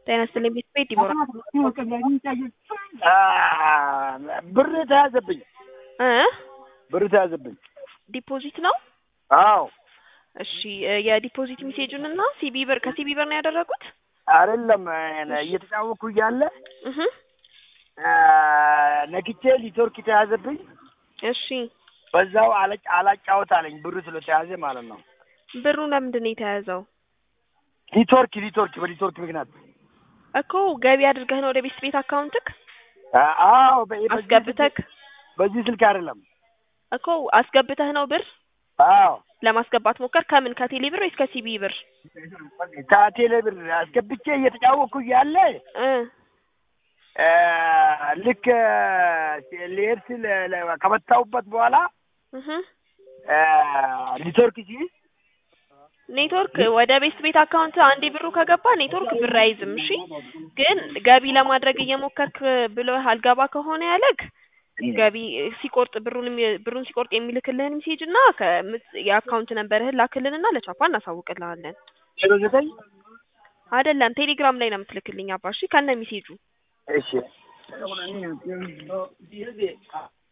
ጤና ይስጥልኝ ቤት ዲቦራ ብር ተያዘብኝ እ ብር ተያዘብኝ። ዲፖዚት ነው? አዎ እሺ የዲፖዚት ሜሴጁን እና ሲቢ ብር ከሲቢ ብር ነው ያደረጉት? አይደለም እየተጫወኩ እያለ እህ ነክቼ ሊትወርክ ተያዘብኝ። እሺ በዛው አለጭ አላጫወት አለኝ ብሩ ስለተያዘ ማለት ነው። ብሩ ለምንድን ነው የተያዘው? ሊትወርክ ሊትወርክ በሊትወርክ ምክንያት እኮ ገቢ አድርገህ ነው ወደ ቤት ቤት አካውንትክ አዎ በ- በዚህ አስገብተክ ስልክ- በዚህ ስልክ አይደለም። እኮ አስገብተህ ነው ብር አዎ ለማስገባት ሞከር ከምን ከቴሌ ብር ወይስ ከሲቢ ብር? ከቴሌ ብር አስገብቼ እየተጫወኩ እያለ እ እ ልክ ሊሄድ ስል ለ- ከመታሁበት በኋላ እህ እ ሊትወርክ ሲይዝ ኔትወርክ ወደ ቤት ቤት አካውንት አንዴ ብሩ ከገባ ኔትወርክ ብር አይዝም። እሺ ግን ገቢ ለማድረግ እየሞከርክ ብሎ አልገባ ከሆነ ያለግ ገቢ ሲቆርጥ ብሩን የሚ- ብሩን ሲቆርጥ የሚልክልህን ሜሴጅ እና ከምት- የአካውንት ነንበርህን ላክልንና ለቻፓ እናሳውቅልሃለን። ዜሮ ዘጠኝ አይደለም ቴሌግራም ላይ ነው የምትልክልኝ አባ። እሺ ከነ ሜሴጁ እሺ